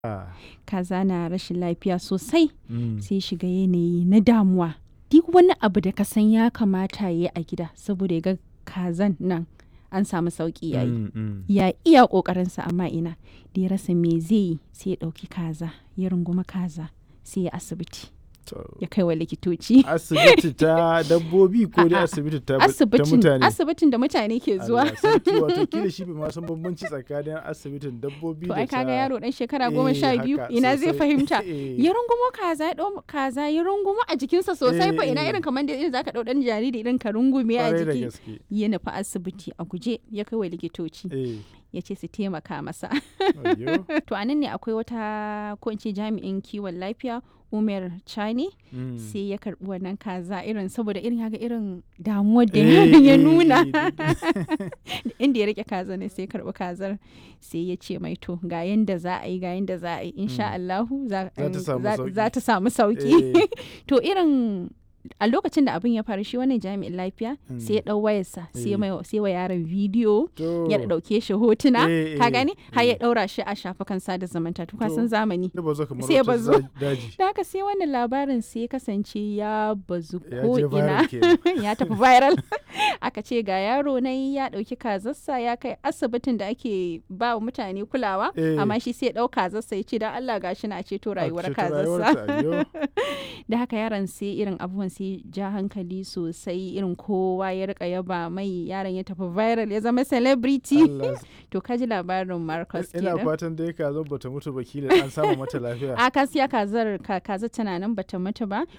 Ah, kaza na rashin lafiya sosai mm, sai shiga yanayi na damuwa duk wani abu da ka san ya kamata ya yi a gida saboda ya ga kazan nan an samu sauki yayi mm, mm. ya iya ƙoƙarinsa amma ina da ya rasa me zai yi sai ya ɗauki kaza ya runguma kaza sai ya asibiti To, ya kai wa likitoci asibiti ta dabbobi ko dai A'a, asibiti ta, ta asibitin mutane asibitin da mutane ke zuwa Allah sarki, wato kila shi bai ma san bambanci tsakanin asibitin dabbobi to da ai kaga ta- yaro dan shekara goma Eh, sha biyu haka, ina zai sosai. fahimta Eh. ya rungumo kaza ya ɗau kaza ya rungumo a jikinsa sosai fa Eh, ina eh. irin kamar da irin zaka ɗau ɗan jariri irin ka rungume a Kwarai da jiki gaske ya nufi asibiti a guje ya kai wa likitoci eh ya ce su taimaka masa ayyo. to anan ne akwai wata ko in ce jami'in kiwon lafiya umar chani Mm. sai ya karbi wannan kaza irin saboda irin haka irin damuwar da Eh, yaron ya eh, nuna eh, inda ya rike kaza ne sai ya karbi kazar sai ya ce mai to ga yanda za a yi ga yanda za a yi insha Allahu za Za ta samu za- sauki. za ta samu sauki Eh, to irin a lokacin da abin ya faru shi wannan jami'in lafiya Mm. sai ya dau wayarsa sai Eh. mai sai wa yaron bidiyo to, ya dauke shi hotuna Eh, ka eh, gani har ya eh. daura shi a shafukan sada zumunta to ka To. san zamani ya bazo kamar sai ya wata bazo. za- daji da haka sai wannan labarin sai ya kasance ya bazu ya ko je ina viral kenan. ya tafi viral aka ce ga yaro na ya dauki kazarsa ya kai asibitin da ake ba wa mutane kulawa Eh. amma shi sai ya dau kazarsa ya ce dan Allah gashi na ceto rayuwar ceto kazarsa rayuwarta, ayyo. da haka yaron sai irin abubuwan sai ja hankali sosai irin kowa ya rika yaba mai yaron ya tafi viral ya zama celebrity Allah to kaji labarin Marcus ina kenan fatan dai ka zo bata mutu ba kila an samu mata lafiya a kasiya kazar ka- kazar tana nan bata mutu ba